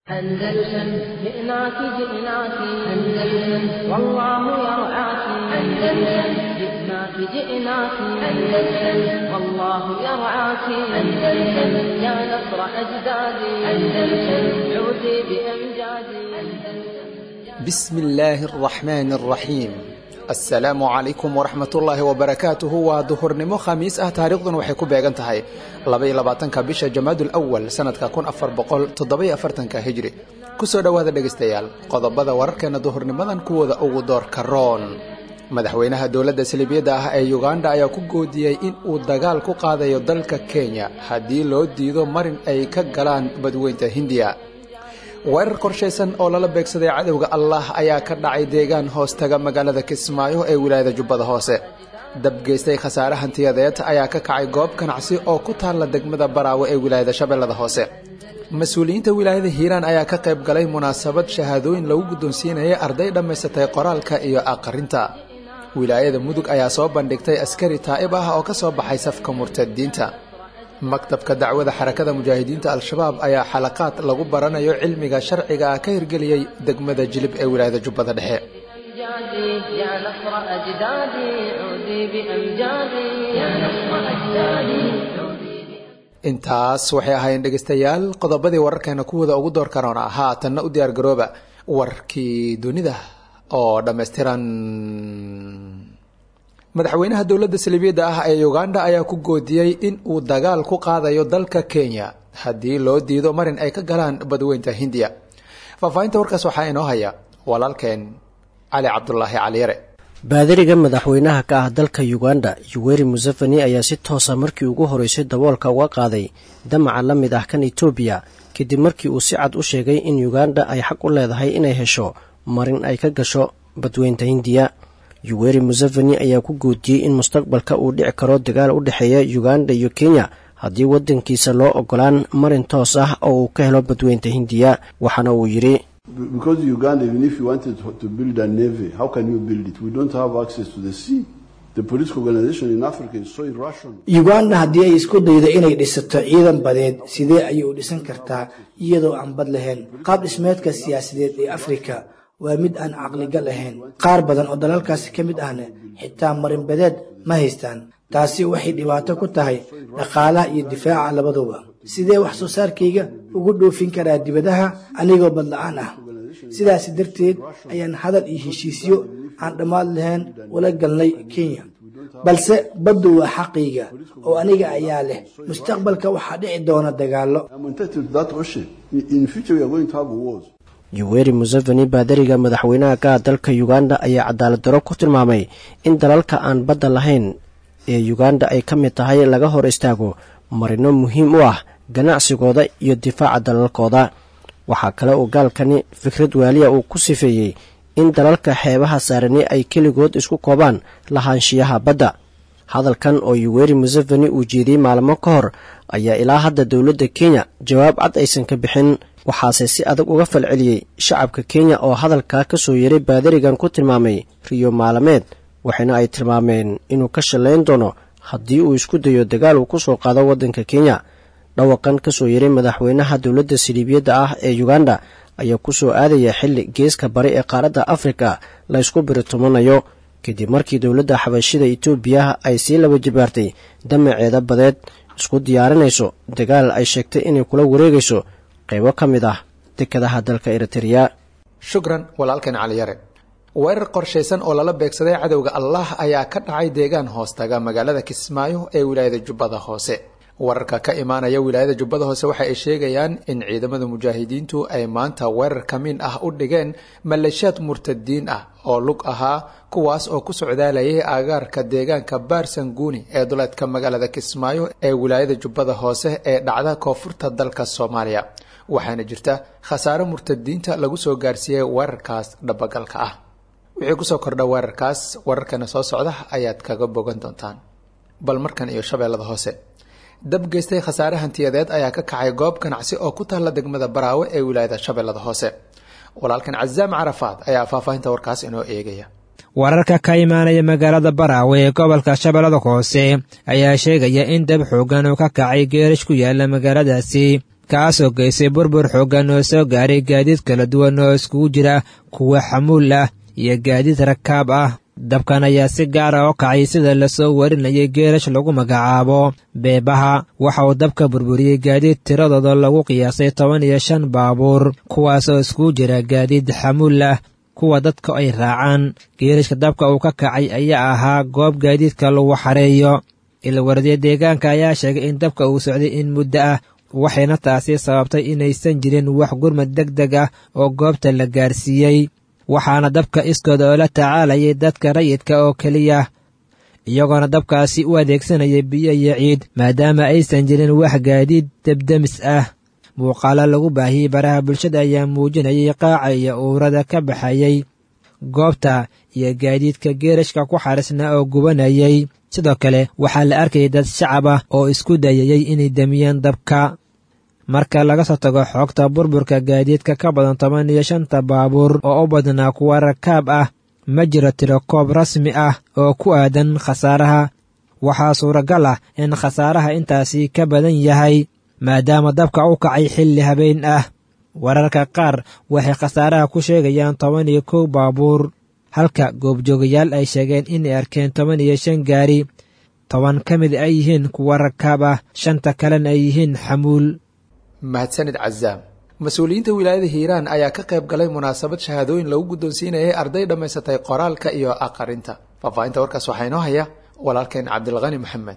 أندلسن جئناك جئناك أندلسن والله يرعاك أندلسن جئناك جئناك أندلسن والله يرعاك أندلسن يا نصر أجدادي أندلسن عودي بأمجادي بسم الله الرحمن الرحيم asalaamu calaykum waraxmatullaahi wabarakaatuhu waa duhurnimo khamiis ah taariikhdan waxay ku beegan tahay labaiyo labaatanka bisha jamaadul awal sanadka kun afar boqol toddobiyo afartanka hijri kusoo dhowaada dhegaystayaal qodobada wararkeena duhurnimadan kuwooda ugu doorka roon madaxweynaha dowladda salibiyadda ah ee uganda ayaa ku goodiyey in uu dagaal ku qaadayo dalka kenya haddii loo diido marin ay ka galaan badweynta hindiya weerar qorshaysan oo lala beegsaday cadowga allah ayaa ka dhacay deegaan hoostaga magaalada kismaayo ee wilaayada jubbada hoose dab geystay khasaare hantiyadeed ayaa ka kacay goob ganacsi oo ku taalla degmada baraawe ee wilaayada shabeellada hoose mas-uuliyiinta wilaayada hiiraan ayaa ka qayb galay munaasabad shahaadooyin lagu guddoonsiinayay arday dhammaysatay qoraalka iyo aqrinta wilaayada mudug ayaa soo bandhigtay askari taa'ib ah oo ka soo baxay safka murtadiinta maktabka dacwada xarakada mujaahidiinta al-shabaab ayaa xalaqaad lagu baranayo cilmiga sharciga ah ka hirgeliyey degmada jilib ee wilaayada jubbada dhexe intaas waxay ahaayeen dhegaystayaal qodobadii wararkeena kuwooda ugu door karoona haatanna u diyaar garooba warkii dunida oo dhammaystiran madaxweynaha dowladda salibiyadda ah ee uganda ayaa ku goodiyey in uu dagaal ku qaadayo dalka kenya haddii loo diido marin ay ka galaan badweynta hindiya faahfaahinta warkaas waxaa inoo haya walaalkeen cali cabdulaahi caliyare baadariga madaxweynaha ka ah dalka uganda yuweri museveni ayaa si toosa markii ugu horeysay daboolka uga qaaday damaca la mid ah kan etoobiya kadib markii uu si cad u sheegay in uganda ay xaq u leedahay inay hesho marin ay ka gasho badweynta hindiya yuweri museveni ayaa ku goodiyey in mustaqbalka uu dhici karo dagaal u dhexeeya uganda iyo kenya haddii waddankiisa loo ogolaan marin toos ah oo uu ka helo badweynta hindiya waxaana uu yidhi uganda haddii ay isku daydo inay dhisato ciidan badeed sidee ayay u dhisan kartaa iyadoo aan bad lahayn qaab dhismeedka siyaasadeed ee afrika waa mid aan caqligal ahayn qaar badan oo dalalkaasi ka mid ahna xitaa marinbadeed ma haystaan taasi waxay dhibaato ku tahay dhaqaalaha iyo difaaca labaduba sidee wax soo saarkayga ugu dhoofin karaa dibadaha anigoo badla-aan ah sidaasi darteed ayaan hadal iyo heshiisyo aan dhammaad lahayn ula galnay kenya balse baddu waa xaqayga oo aniga ayaa leh mustaqbalka waxaa dhici doona dagaallo yuweri museveni baadariga madaxweynaha ka ah dalka uganda ayaa cadaalad daro ku tilmaamay in dalalka aan badda lahayn ee uganda ay ka mid tahay laga hor istaago marino muhiim u ah ganacsigooda iyo difaaca dalalkooda waxaa kale oo gaalkani fikrad waaliya uu ku sifeeyey in dalalka xeebaha saarani ay keligood isku koobaan lahaanshiyaha badda hadalkan oo yuweri museveni uu jeediyey maalmo ka hor ayaa ilaa hadda dowladda kenya jawaab cad aysan ka bixin waxaase si adag uga falceliyey shacabka kenya oo hadalkaa ka soo yeray baadarigan ku tilmaamay riyo maalameed waxayna ay tilmaameen inuu ka shallayn doono haddii uu isku dayo dagaal uu ku soo qaado waddanka kenya dhawaqan ka soo yeray madaxweynaha dowladda saliibiyadda ah ee uganda ayaa ku soo aadaya xilli geeska bari ee qaaradda afrika la ysku biritumanayo kadib markii dowladda xabashida etoobiya ay sii laba jibaartay damaceeda badeed isku diyaarinayso dagaal ay sheegtay inay kula wareegayso qaybo ka mid ah dekadaha dalka eritreya shukran walaalkeen caliyare weerar qorshaysan oo lala beegsaday cadowga allah ayaa ka dhacay deegaan hoostaga magaalada kismaayo ee wilaayada jubbada hoose wararka ka imaanaya wilaayada jubbada hoose waxa ay sheegayaan in ciidamada mujaahidiintu ay maanta weerar kamiin ah u dhigeen maleeshiyaad murtadiin ah oo lug ahaa kuwaas oo ku socdaalayay aagaarka deegaanka baarsanguuni ee duleedka magaalada kismaayo ee wilaayada jubbada hoose ee dhacda koonfurta dalka soomaaliya waxaana jirta khasaare murtadiinta lagu soo gaarsiiyey weerarkaas dhabagalka ah wixii kusoo kordha weerarkaas wararkana soo socda ayaad kaga bogan doontaan bal markan iyo shabeellada hoose dab geystay khasaare hantiyadeed ayaa ka kacay goob ganacsi oo ku taalla degmada baraawe ee wilaayada shabeellada hoose walaalkan cazaam carafaad ayaa faahfaahinta warkaas inoo eegaya wararka ka imaanaya magaalada baraawe ee gobolka shabeellada hoose ayaa sheegaya in dab xoogan uu ka kacay geerish ku yaala magaaladaasi kaasoo geysay burbur xooggan oo soo gaaray gaadiid kala duwan oo iskugu jira kuwa xamuul ah iyo gaadiid rakaab ah dabkan ayaa si gaara oo kacay sida lasoo warinayay geerash lagu magacaabo beebaha waxa uu dabka burburiyey gaadiid tiradooda lagu qiyaasay toban iyo shan baabuur kuwaasoo iskugu jira gaadiid xamuul ah kuwa dadka ay raacaan geerashka dabka uu ka kacay ayaa ahaa goob gaadiidka lagu xareeyo ilwardiya deegaanka ayaa sheegay in dabka uu socday in muddo ah waxayna taasi sababtay inaysan jirin wax gurmad deg deg ah oo goobta la gaarsiiyey waxaana dabka iskooda oo la tacaalayay dadka rayidka oo keliya iyagoona dabkaasi u adeegsanaya biyo iyo ciid maadaama aysan jirin wax gaadiid debdemis ah muuqaalo lagu baahiyey baraha bulshada ayaa muujinayay qaaca iyo uurada ka baxayey goobta iyo gaadiidka geerashka ku xarisna oo gubanayay sidoo kale waxaa la arkayay dad shacab ah oo isku dayayey inay demiyaan dabka marka laga soo tago xoogta burburka gaadiidka ka badan toban iyo shanta baabuur oo u badnaa kuwa rakaab ah ma jiro tiro koob rasmi ah oo ku aadan khasaaraha waxaa suuragal ah in khasaaraha intaasi ka badan yahay maadaama dabka u kacay xilli habeen ah wararka qaar waxay khasaaraha ku sheegayaan toban iyo kow baabuur halka goobjoogayaal ay sheegeen inay arkeen toban iyo shan gaari toban ka mid ay yihiin kuwa rakaab ah shanta kalena ay yihiin xamuul mahadsanid cazaam mas-uuliyiinta wilaayada hiiraan ayaa ka qayb galay munaasabad shahaadooyin lagu guddoonsiinayay arday dhammaysatay qoraalka iyo aqarinta faahfaahinta warkaas waxaa inoo haya walaalkeen cabdilqani maxamed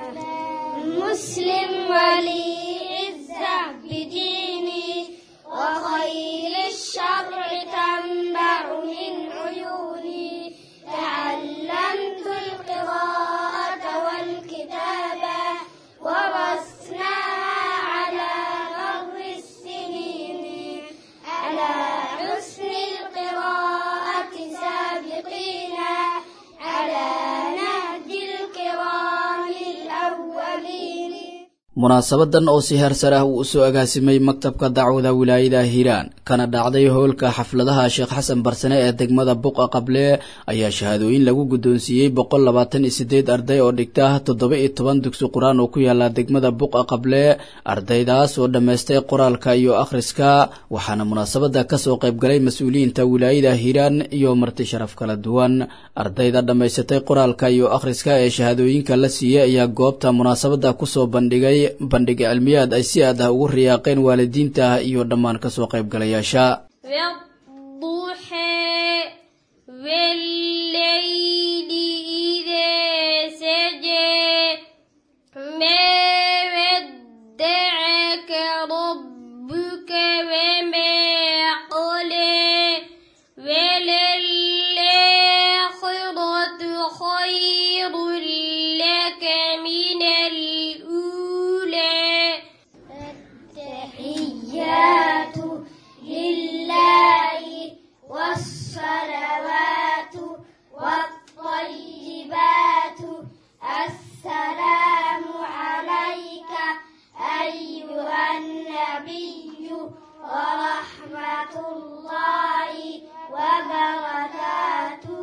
مسلم ولي عزة بديني وخيل الشرع تنبع من عيوني تعلمت القراءة والكتابة ورسناها على مر السنين على حسن القراءة سابقينا على نهج الكرام الأولين munaasabadan oo si heersar ah uu usoo agaasimay maktabka dacwada wilaayada hiiraan kana dhacday howlka xafladaha sheekh xasan barsane ee degmada buqa qable ayaa shahaadooyin lagu guddoonsiiyey boqol labaatan iyo sideed arday oo dhigta toddoba iyo toban dugsi qur-aan oo ku yaala degmada buqa qable ardaydaas oo dhammaystay qoraalka iyo akhriska waxaana munaasabada kasoo qaybgalay mas-uuliyiinta wilaayada hiiraan iyo marti sharaf kala duwan ardayda dhammaysatay qoraalka iyo akhriska ee shahaadooyinka la siiyey ayaa goobta munaasabada kusoo bandhigay bandhig cilmiyaad ay si aad ah ugu riyaaqeen waalidiinta iyo dhammaan kasoo qaybgalayaasha والضحى والليل إذا سجى ما ودعك ربك وما قلى وللآخرة خير لك من الأولى التحيات لله والصلوات والطيبات السلام عليك أيها النبي ورحمة الله وبركاته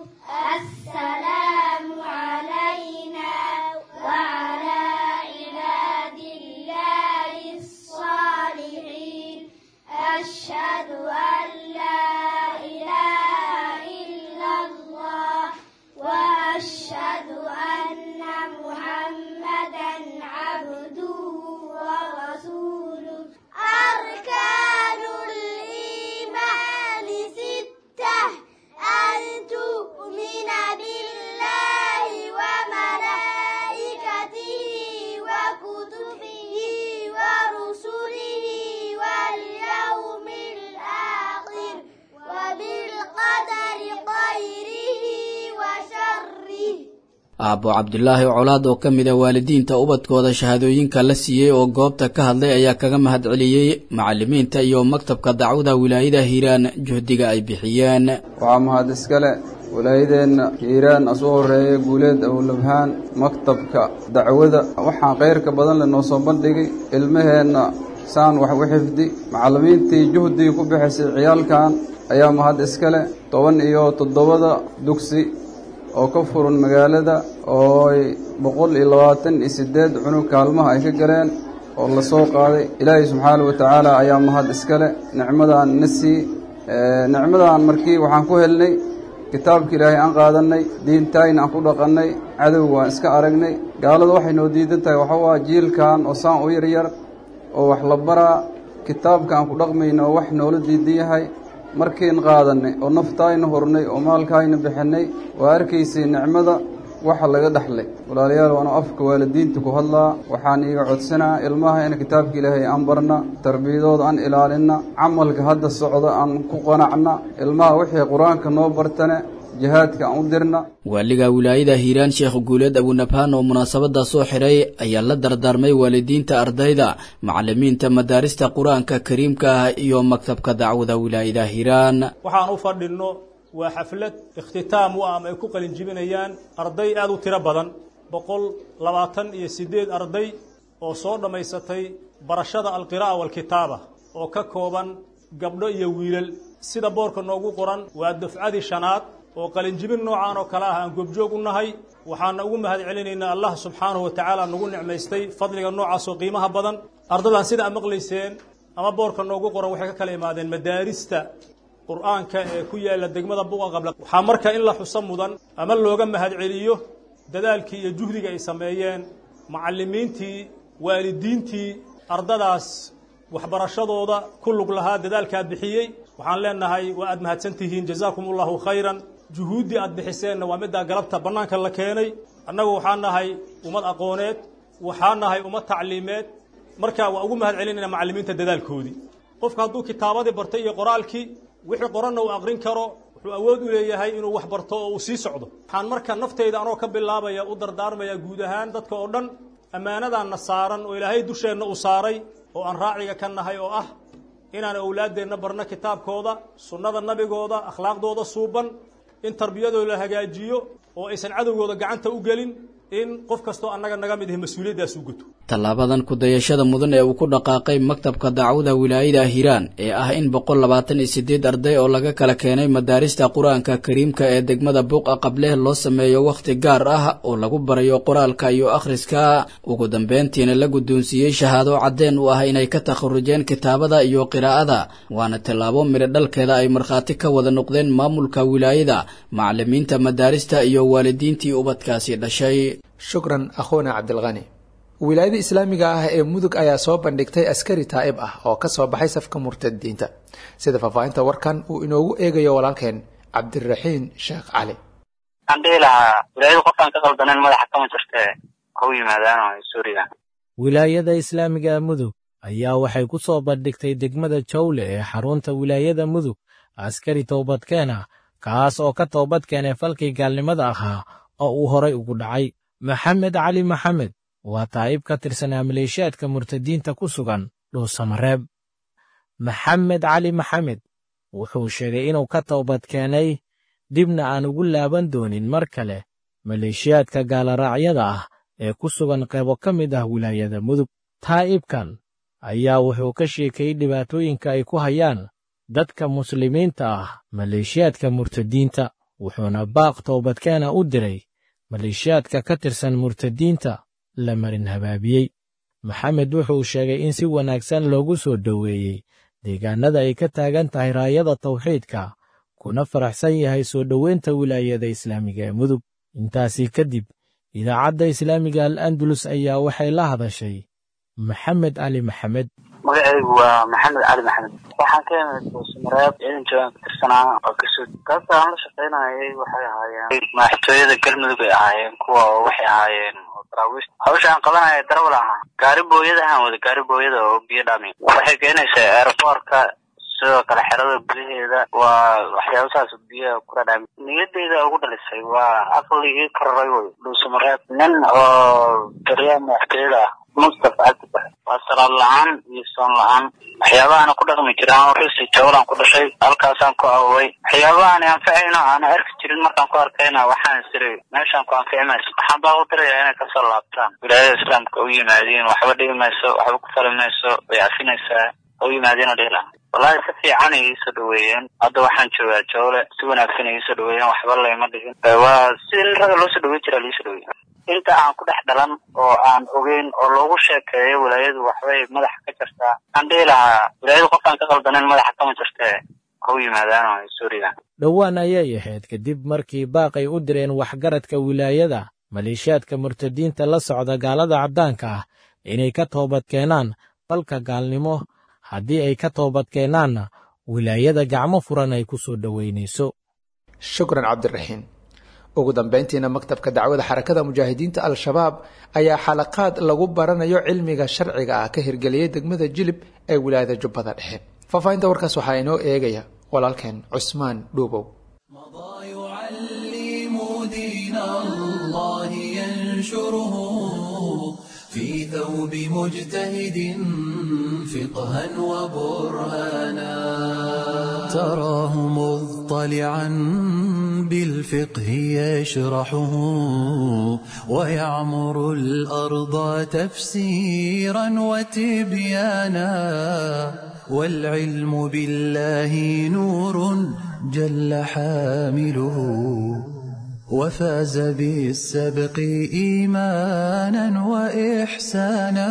السلام علينا وعلى عباد الله الصالحين أشهد أن لا إله إلا الله وأشهد أن محمدا عبده ورسوله أركان الإيمان ستة أن تؤمن بالله وملائكته وكتبه ورسله واليوم الآخر وبالقدر خيره وشره aabbo cabdulaahi colaad oo ka mid a waalidiinta ubadkooda shahaadooyinka la siiyey oo goobta ka hadlay ayaa kaga mahad celiyey macalimiinta iyo maktabka dacwada wilaayada hiiraan juhdiga ay bixiyeen waxaa mahad iskale walaayadeenna hiiraan asuu horeeyay guuleed awlabhaan maktabka dacwada waxaan khayrka badan lenoo soo bandhigay ilmaheenna saan wax u xifdi macallimiintii juhdigii ku bixisay ciyaalkan ayaa mahad iskale toban iyo toddobada dugsi oo ka furan magaalada oo ay boqol iyo labaatan iyo siddeed cunug kaalmaha ay ka galeen oo la soo qaaday ilaahay subxaana wa tacaala ayaa mahad iskale nicmadaan na sii nicmadaan markii waxaan ku helnay kitaabka ilaahay aan qaadannay diintayna aan ku dhaqannay cadow waan iska aragnay gaaladu waxay noo diidan tahay waxa waa jiilkan oo saan u yaryar oo wax la baraa kitaabka aan ku dhaqmayna oo wax noola diidan yahay markiin qaadannay oo naftaayna hurnay oo maalkaayna bixinnay waa arkaysay nicmada waxa laga dhexlay walaalayaal waanu afka waalidiinta ku hadlaa waxaan iiga codsanaa ilmaha in kitaabka ilaahay aan barna tarbiyadooda aan ilaalinna camalka hadda socda aan ku qanacna ilmaha wixii qur-aanka noo bartane jihaadka aan u dirna waaliga wilaayada hiiraan sheekh guuleed abunabhaan oo munaasabada soo xiray ayaa la dardaarmay waalidiinta ardayda macalimiinta madaarista qur-aanka kariimka ah iyo maktabka dacwada wilaayada hiiraan waxaan u fadhinno waa xaflad ikhtitaam u ah ama ay ku qalin jibinayaan arday aada u tiro badan boqol labaatan iyo siddeed arday oo soo dhammaysatay barashada alqiraa'a waalkitaaba oo ka kooban gabdho iyo wiilal sida boorka noogu qoran waa dafcadii shanaad oo qalinjibin noocaan oo kale ah aan goobjoog u nahay waxaana ugu mahad celinaynaa allah subxaanahu wa tacaala nagu nicmaystay fadliga noocaas oo qiimaha badan ardaydan sida ad maqlayseen ama boorka noogu qoran waxay ka kala imaadeen madaarista qur-aanka ee ku yaalla degmada buqa qabla waxaa marka in la xuso mudan ama looga mahad celiyo dadaalkii iyo juhdiga ay sameeyeen macallimiintii waalidiintii ardadaas waxbarashadooda ku lug lahaa dadaalkaa bixiyey waxaan leenahay waa aad mahadsan tihiin jazaakum allahu khayran juhuuddii aad bixiseenna waa middaa galabta bannaanka la keenay annagu waxaa nahay ummad aqooneed waxaa nahay ummad tacliimeed marka waa ugu mahad celinayna macallimiinta dadaalkoodii qofka hadduu kitaabadii bartay iyo qoraalkii wixii qoranna uu aqrin karo wuxuu awood u leeyahay inuu wax barto oo uu sii socdo waxaan marka naftayda anoo ka bilaabaya u dardaarmaya guud ahaan dadka oo dhan ammaanadaanna saaran oo ilaahay dusheenna uu saaray oo aan raaciga ka nahay oo ah inaan awlaaddeenna barno kitaabkooda sunnada nabigooda akhlaaqdooda suuban in tarbiyadooda la hagaajiyo oo aysan cadowgooda gacanta u gelin in qof kastoo annaga naga mid ahi mas-uuliyaddaas u guto tallaabadan kudayashada mudan ee uu ku dhaqaaqay maktabka dacwada wilaayada hiiraan ee ah in boqol labaatan iyo siddeed arday oo laga kala keenay madaarista qur-aanka kariimka ee degmada buuqa qableh loo sameeyo wakhti gaar ah oo lagu barayo qoraalka iyo akhriska ugu dambeyntiina la guddoonsiiyey shahaado caddeen u ah inay ka takharujeen kitaabada iyo qiraa'ada waana tallaabo midho dhalkeeda ay markhaati ka wada noqdeen maamulka wilaayada macallimiinta madaarista iyo waalidiintii ubadkaasi dhashay shukran akhuuna cabdilkhani wilaayada islaamiga ah ee mudug ayaa soo bandhigtay askari taa'ib ah oo ka soo baxay safka murtadiinta sida faahfaahinta warkan uu inoogu eegayo walaalkeen cabdiraxiin sheekh cali waxaan dhihi lahaa wilaayadu qofkaan ka qaldanen madaxa kama jirte ha u yimaadaan oo suuriga wilaayada islaamiga mudug ayaa waxay ku soo bandhigtay degmada jawle ee xarunta wilaayada mudug askari toobadkeen ah kaas oo ka toobad keenay falkii gaalnimada ahaa oo uu horay ugu dhacay maxamed cali maxamed waa taa'ib ka tirsanaa maleeshiyaadka murtadiinta ku sugan dhuusamareeb maxamed cali maxamed wuxuu sheegay inuu ka toobad keenay dibna aan ugu laaban doonin mar kale maleeshiyaadka gaalaraacyada ah ee ku sugan qaybo ka mid ah wilaayada mudug taa'ibkan ayaa wuxuu ka sheekayey dhibaatooyinka ay ku hayaan dadka muslimiinta ah maleeshiyaadka murtadiinta wuxuuna baaq toobadkeena u diray maleeshiyaadka ka tirsan murtadiinta la marin habaabiyey maxamed wuxuu sheegay in si wanaagsan loogu soo dhoweeyey deegaannada ay ka taagan tahay raayada tawxiidka kuna faraxsan yahay soo dhoweynta wilaayada islaamiga ee mudug intaasii kadib idaacadda islaamiga al andalus ayaa waxay la hadashay maxamed cali maxamed magacaygu waa maxamed cali maxamed waxaan ka imid buusamareeb ciidan joogaan ka tirsanaa oo kasoo gaabta aan la shaqaynayay waxay ahaayeen madaxtooyada galmudug ay ahaayeen kuwa waxay ahaayeen daraawiist hawsha aan qabanaya darawal ahaa gaari booyada ahaan wada gaari booyada oo biyo dhami waxay keenaysaa aeroboortka sidoo kale xerada gudaheeda waa waxyaaba saas biyaha kula dhami niyadeyda ugu dhalisay waa aqligii kararay wey dhuusamareeb nin oo taliyaha madaxtooyada ah mustafa cabdibax waa salaad la-aan iyo soon la-aan waxyaabahaana ku dhaqmi jiraan rusi jawlaan ku dhashay halkaasaan ku awoway waxyaabahaani anficayno aana arki jirin markaan ku arkayna waxaan siri meeshaan ku anfici mayso waxaan baa u dirayaa inay kasoo laabtaan wilaayada islaamka u yimaadiin waxba dhibi mayso waxba ku fali mayso way cafinaysaa ha u yimaadiin oo dhihi lahaa wallahi si fiican ay iisoo dhaweeyeen hadda waxaan joogaa jawle si wanaagsan ay iisoo dhaweeyeen waxba layma dhigin waa si in raga loo soo dhaweyn jiraa liisoo dhaweey inta aan ku dhex dhalan oo aan ogeyn oo loogu sheekeeyo wilaayadu waxbay madaxa ka jirtaa aan dhihi lahaa wilaayadu qofkaan ka qaldanin madaxa kama jirtee ha u yimaadaan oo ay soo ridaan dhowaan ayay ahayd kadib markii baaqay u direen waxgaradka wilaayada maleeshiyaadka murtadiinta la socda gaalada caddaanka ah inay ka toobad keenaan falka gaalnimo haddii ay ka toobad keenaanna wilaayada gacmo furan ay ku soo dhoweynayso shukran cabdiraxiin ugu dambayntiina maktabka dacwada xarakada mujaahidiinta al-shabaab ayaa xalaqaad lagu baranayo cilmiga sharciga ah ka hirgeliyey degmada jilib ee wilaayada jubbada dhexe faahfaahinta warkaas waxaa inoo eegaya walaalkeen cusmaan dhuubow في ثوب مجتهد فقها وبرهانا تراه مضطلعا بالفقه يشرحه ويعمر الأرض تفسيرا وتبيانا والعلم بالله نور جل حامله وفاز بالسبق إيمانا وإحسانا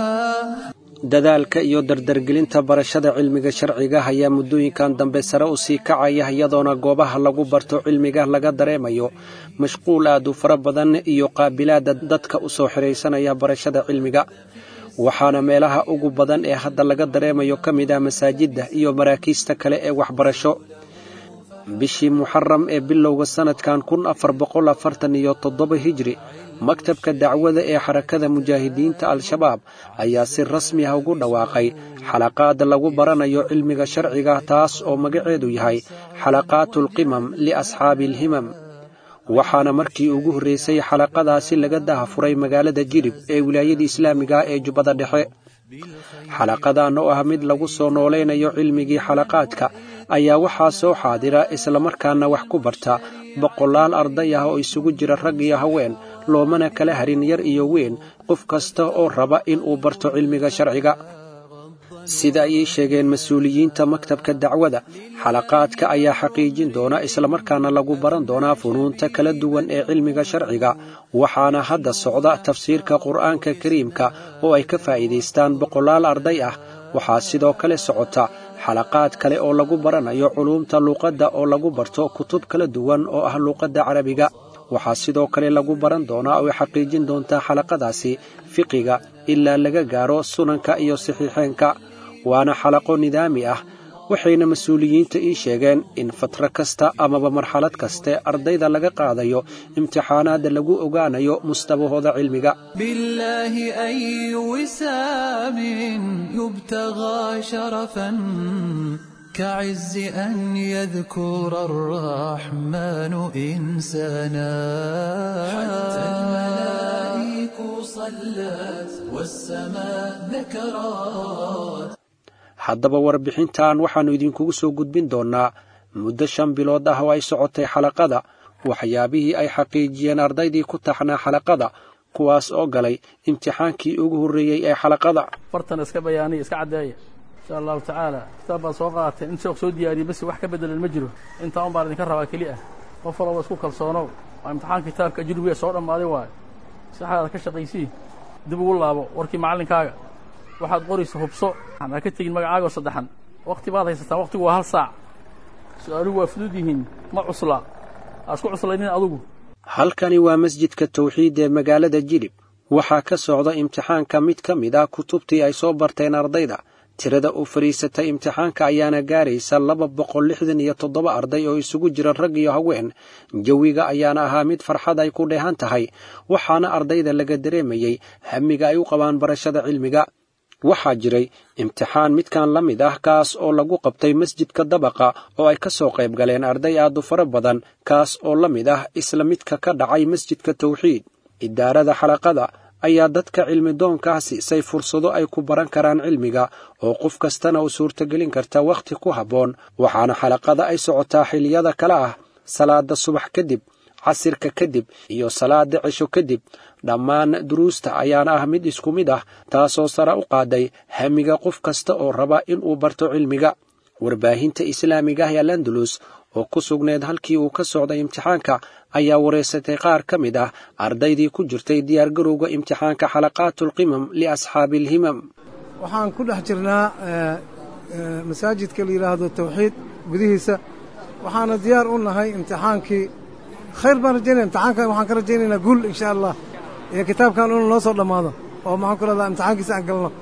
dadaalka iyo dardargelinta barashada cilmiga sharciga ayaa muddooyinkan dambe sare u sii kacaya iyadoona goobaha lagu barto cilmiga laga dareemayo mashquul aad u fara badan iyo qaabilaada dadka u soo xidhaysanaya barashada cilmiga waxaana meelaha ugu badan ee hadda laga dareemayo ka mid ah masaajidda iyo maraakiista kale ee waxbarasho bishii muxaram ee bilowga sannadkan kun afar boqol afartan iyo toddoba hijri maktabka dacwada ee xarakada mujaahidiinta al-shabaab ayaa si rasmi ah ugu dhawaaqay xalaqaad lagu baranayo cilmiga sharciga taas oo magaceedu yahay xalaqaatulqimam liasxaabi alhimam waxaana markii ugu horreysay xalaqadaasi laga dahafuray magaalada jilib ee wilaayada islaamiga ee jubbada dhexe xalaqadan oo ah mid lagu soo noolaynayo cilmigii xalaqaadka ayaa waxaa soo xaadira islamarkaana wax ku barta boqolaal arday ah oo isugu jira rag iyo haween loomana kala harin yar iyo weyn qof kasta oo raba in uu barto cilmiga sharciga sida ayay sheegeen mas-uuliyiinta maktabka dacwada xalaqaadka ayaa xaqiijin doona islamarkaana lagu baran doonaa funuunta kala duwan ee cilmiga sharciga waxaana hadda socda tafsiirka qur'aanka kariimka oo ay ka faa'iidaystaan boqolaal arday ah waxaa sidoo kale socota xalaqaad kale oo lagu baranayo culuumta luuqadda oo lagu barto kutub kala duwan oo ah luuqadda carabiga waxaa sidoo kale lagu baran doonaa oo ay xaqiijin doontaa xalaqadaasi fiqiga ilaa laga gaaro sunanka iyo saxiixeenka waana xalaqo nidaami ah waxayna mas-uuliyiinta ii sheegeen in fatro kasta amaba marxalad kaste ardayda laga qaadayo imtixaanaadda lagu ogaanayo mustabahooda cilmiga بالله أي وسام يبتغى شرفا كعز أن يذكر الرحمن إنسانا حتى الملائك صلت والسماء ذكرت haddaba warbixintan waxaannu idinkugu soo gudbin doonnaa muddo shan bilood ah oo ay socotay xalaqada waxyaabihii ay xaqiijiyeen ardaydii ku taxnaa xalaqada kuwaas oo galay imtixaankii ugu horreeyey ee xalaqada fartan iska bayaaniya iska caddeeya insha allahu tacaala kitaab baan soo qaatay in sheekh soo diyaariyey basi wax ka bedelan ma jiro intaa un baan idinka rabaa keli ah qof walaba isku kalsoonow waa imtixaan kitaabka ajrubiya soo dhammaaday waayo saxaada ka shaqaysii dib ugu laabo warkii macallinkaaga waxaad qoraysa hubso ha ka tegin magacaaga oo saddexan wakti baad haysataan waktigu waa hal saac su-aaluhu waa fudud yihiin ma cusla aa isku cuslaynin adugu halkani waa masjidka tawxiid ee magaalada jilib waxaa ka socda imtixaanka mid ka mid ah kutubtii ay soo barteen ardayda tirada u fadhiisatay imtixaanka ayaana gaaraysa laba boqol lixdan iyo toddoba arday oo isugu jira rag iyo haween jawiga ayaana ahaa mid farxad ay ku dheehan tahay waxaana ardayda laga dareemayey hamiga ay u qabaan barashada cilmiga waxaa jiray imtixaan midkan la mid ah kaas oo lagu qabtay masjidka dabaqa oo ay ka soo qayb galeen arday aad u fara badan kaas oo la mid ah isla midka ka dhacay masjidka tawxiid idaarada xalaqada ayaa dadka cilmi doonkaa siisay fursado ay ku baran karaan cilmiga oo qof kastana u suurtogelin karta wakhti ku habboon waxaana xalaqada ay socotaa xiliyada kale ah salaada subax kadib casirka kadib iyo salaada cisho kadib dhammaan duruusta ayaana ah mid isku mid ah taasoo sare u qaaday hamiga qof kasta oo raba inuu barto cilmiga warbaahinta islaamiga ah ee landulus oo ku sugneed halkii uu ka socday imtixaanka ayaa wareysatay qaar ka mid ah ardaydii ku jirtay diyaargarowga imtixaanka xalaqaatulqimam liasxaabi alhimam waxaan ku dhex jirnaa masaajidka la yidhaahdo tawxiid gudihiisa waxaana diyaar u nahay imtixaankii khayr baan rajaynaya imtixaankan waxaan ka rajaynaynaa guul insha allah iyo kitaabkan inuu noo soo dhammaado oo maxaan ku leedaha imtixaankiisa aan galno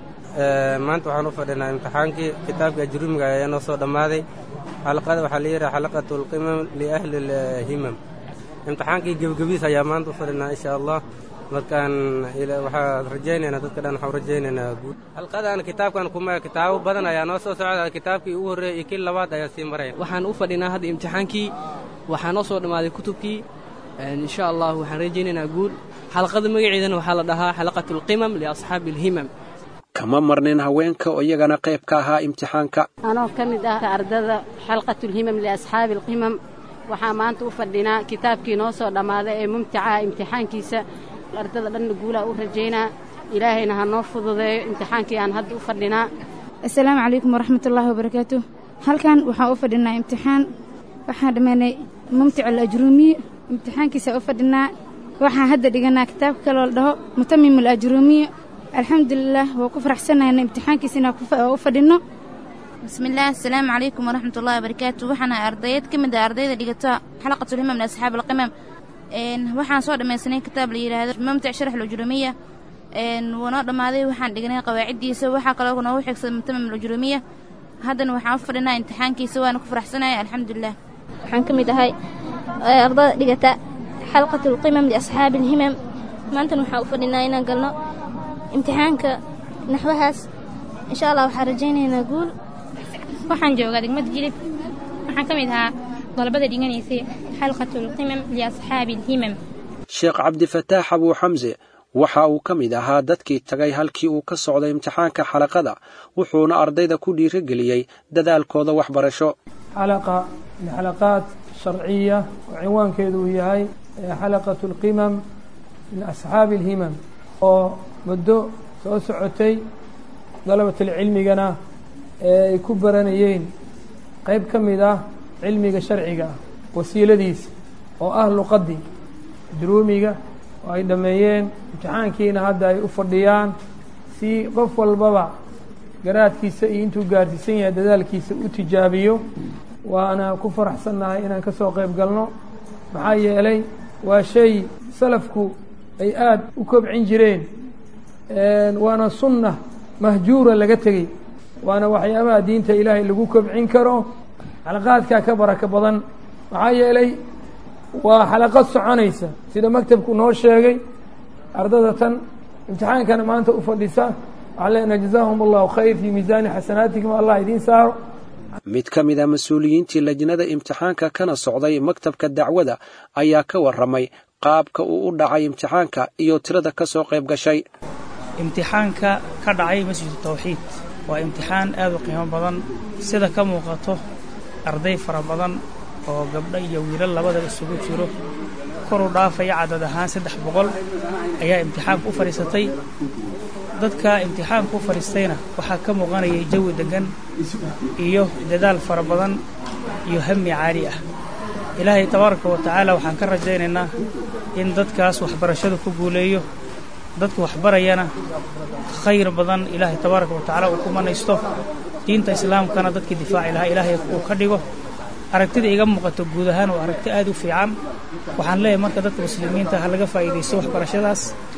maanta waxaan u fadhinaa imtixaankii kitaabka ajruumiga ayaa noo soo dhammaaday xalaqada waxaa la yidhaha xalaqatu alqimam liahli alhimam imtixaankii gebagabiis ayaa maanta u fadhinaa insha allah markaan waxaan rajaynaynaa dadka dhan waxaan rajaynaynaa guud xalqadan kitaabkan kuma kitaabo badan ayaa noo soo socda kitaabkii ugu horreeyay iyo kii labaad ayaa sii maraya waxaan u fadhinaa hadda imtixaankii waxaa noo soo dhammaaday kutubkii insha allah waxaan rajaynaynaa guul xalaqada magaceedana waxaa la dhahaa xalaqatu alqimam liasxaabi alhimam kama marnin haweenka oo iyagana qayb ka ahaa imtixaanka anoo ka mid ah ardada xalqatulhimam liasxaabi alqimam waxaa maanta u fadhinaa kitaabkii noo soo dhammaaday ee mumticaha imtixaankiisa ardada dhanna guulaa u rajaynaa ilaahayna ha noo fududeeyo imtixaankii aan hadda u fadhinaa assalaamu calaykum waraxmatullaahi wabarakaatu halkan waxaan u fadhinaa imtixaan waxaan dhammaynay mumtic alajruumiye imtixaankiisa u fadhinaa waxaan hadda dhiganaa kitaabka kaloo la dhaho mutamim alajruumiye alxamdulilah waa ku faraxsanayna imtixaankiisa inaan u fadhinno bismillaah assalaamu calaykum waraxmat ullahi wabarakaatu waxaan ahay ardayeed ka mid ah ardayda dhigata xalaqatulhimam liasxaab alqimam waxaan soo dhammaysanay kitaab la yidhaahdo mumtic sharax alujrumiya wuu noo dhammaaday waxaan dhignay qawaaciddiisa waxaa kaloo noogu xigsaday mutamim alujrumiya haddana waxaan u fadhinaa imtixaankiisa waana ku faraxsanaya alxamdulilah waxaan ka mid ahay ardada dhigata xalaqatulqimam liasxaabi alhimam maantana waxaan u fadhinaa inaan galno imtixaanka naxwahaas insha allah waxaan rajaynaynaa guul waxaan joogaa degmada jilib waxaan ka mid ahaa dalabada dhiganaysay xalqatulqimam liasxaabi alhimam sheekh cabdifataax abuu xamse waxa uu ka mid ahaa dadkii tagay halkii uu ka socday imtixaanka xalaqada wuxuuna ardayda ku dhiirigeliyey dadaalkooda waxbarasho xalaqa min xalaqaat sharciya oo cinwaankeedu uu yahay xalaqatu alqimam min asxaabi alhimam oo muddo soo socotay dalabatulcilmigana ee ay ku baranayeen qayb ka mid ah cilmiga sharciga ah wasiiladiisa oo ah luqaddii druumiga oo ay dhammeeyeen imtixaankiina hadda ay u fadhiyaan si qof walbaba garaadkiisa iyo intuu gaarsiisan yahay dadaalkiisa u tijaabiyo waana ku faraxsannahay inaan ka soo qayb galno maxaa yeelay waa shay salafku ay aada u kobcin jireen waana sunna mahjuura laga tegey waana waxyaabaha diinta ilaahay lagu kobcin karo xalaqaadkaa ka baraka badan maxaa yeelay waa xalaqad soconaysa sida maktabku noo sheegay ardada tan imtixaankana maanta u fadhisa waxaan leenahay jazaahum allahu khayr fii miisaani xasanaatikum allah idiin saaro mid ka mid a mas-uuliyiintii lajnada imtixaanka kana socday maktabka dacwada ayaa ka warramay qaabka uu u dhacay imtixaanka iyo tirada ka soo qayb gashay imtixaanka ka dhacay masjidu tawxiid waa imtixaan aad u qiimo badan sida ka muuqato arday fara badan oo gabdho iyo wiilal labadaba isugu jiro koru dhaafaya cadad ahaan saddex boqol ayaa imtixaanka u fadhiisatay dadka imtixaanka u fadhiistayna waxaa ka muuqanayay jawi deggan iyo dadaal fara badan iyo hami caali ah ilaahay tabaaraka wa tacaala waxaan ka rajaynaynaa in dadkaas waxbarashadu ku guuleeyo dadka waxbarayana khayr badan ilaahay tabaaraka wa tacaala uu ku manaysto diinta islaamkana dadkii difaaci lahaa ilaahay uu ka dhigo aragtida iga muuqato guud ahaan waa aragti aad u fiican waxaan leeyahay marka dadka muslimiinta ha laga faa'iidaysto waxbarashadaas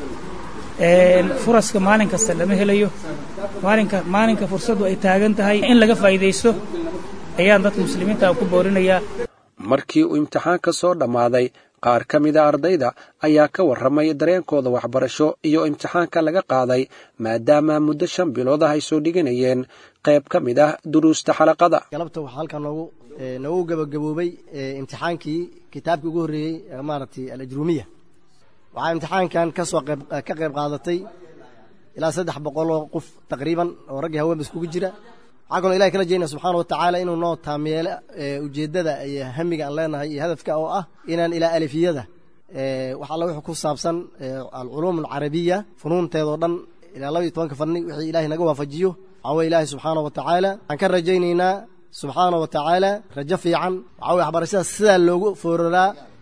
furaska maalin kasta lama helayo maalinka maalinka fursaddu ay taagan tahay in laga faa'iidaysto ayaan dadka muslimiinta ku boorinayaa markii uu imtixaanka soo dhammaaday qaar ka mida ardayda ayaa ka warramay dareenkooda waxbarasho iyo imtixaanka laga qaaday maadaama muddo shan bilood ah ay soo dhiganayeen qayb ka mid ah duruusta xalaqada galabta waxaa halkan noogu noogu gabagaboobay imtixaankii kitaabkii ugu horreeyey maaragtay alajruumiya waxaa imtixaankan ka soo qayb ka qayb qaadatay ilaa saddex boqoloo qof taqriiban oo raggii haweenba iskugu jira waxaa kaloo ilahay kala jeedna subxaana watacaala inuu noo taameelo ujeeddada iyo hamiga aan leenahay iyo hadafka oo ah inaan ilaa alifiyada wax alla wuxuu ku saabsan alculuum alcarabiya funuunteedoo dhan ilaa laba iyo tobanka fadni wixii ilahay naga waafajiyo waxaa weye ilaahay subxaana wa tacaala waxaan ka rajaynaynaa subxaana wa tacaala rajo fiican waxaa weye waxbarashada sidaa loogu fooraraa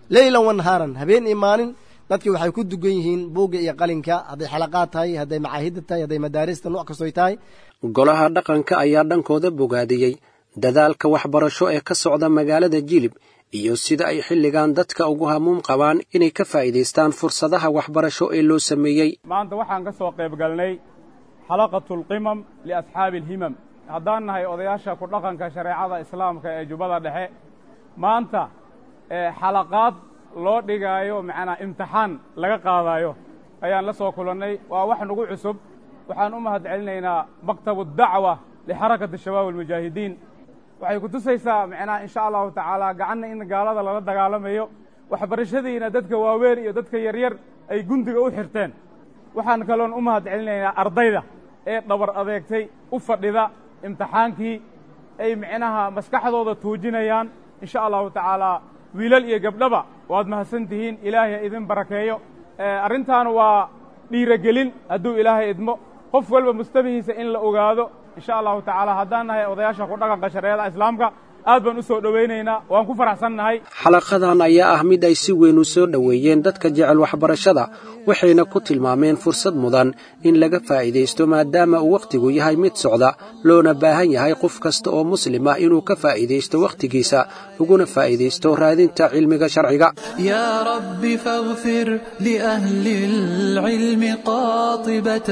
leylan wanahaaran habeen iyo maalin dadkii waxay ku dugan yihiin buugga iyo qalinka hadday xalaqaad tahay hadday macaahidda tahay hadday madaarista nooc kastoy tahay golaha dhaqanka ayaa dhankooda bogaadiyey dadaalka waxbarasho ee ka socda magaalada jilib iyo sida ay xilligan dadka ugu hamuum qabaan inay ka faa'iidaystaan fursadaha waxbarasho ee loo sameeyey maanta waxaan ka soo qayb galnay xalaqatulqimam liasxaabi alhimam haddaan nahay odayaasha ku dhaqanka shareecada islaamka ee jubbada dhexe maanta xalaqaad loo dhigaayo macnaa imtixaan laga qaadaayo ayaan la soo kulannay waa wax nagu cusub waxaan u mahad celinaynaa maktabu dacwa lixarakati shabaab almujaahidiin waxay ku tusaysaa macnaha insha allahu tacaala gacanna in gaalada lala dagaalamayo waxbarashadiina dadka waaweyn iyo dadka yaryar ay gundiga u xirteen waxaan kaloon u mahad celinaynaa ardayda ee dhabar adeegtay u fadhida imtixaankii ay micnaha maskaxdooda tuujinayaan insha allahu tacaalaa wiilal iyo gabdhaba waad mahadsan tihiin ilaahay idin barakeeyo arrintaan waa dhiirogelin hadduu ilaahay idmo qof walba mustabihiisa in la ogaado insha allahu tacaala haddaan nahay odayaasha ku dhaqanka shareecada islaamka aad baan u soo dhowaynaynaa waan ku faraxsannahay xalaqadan ayaa ah mid ay si weyn u soo dhoweeyeen dadka jecel waxbarashada waxayna ku tilmaameen fursad mudan in laga faa'iidaysto maadaama uu wakhtigu yahay mid socda loona baahan yahay qof kasta oo muslim ah inuu ka faa'iidaysto wakhtigiisa uguna faa'iidaysto raadinta cilmiga sharciga يا رب فاغفر لأهل العلم قاطبة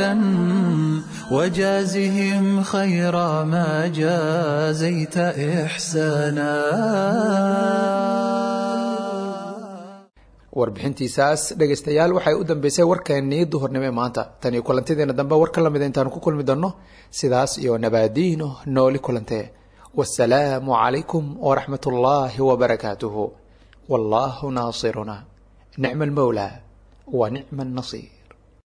وجازهم خير ما جازيت إحسانا warbixintiisaas dhegaystayaal waxay u dambeysay warkeennii duhurnimo ee maanta tan iyo kulantideena dambe war ka lamida intaanu ku kulmi doonno sidaas iyo nabaadiino nooli kulantee wasalaamu calaykum waraxmat ullaahi wabarakaatuhu wallaahu naasiruna nicma almowlaa wa nicma annasiir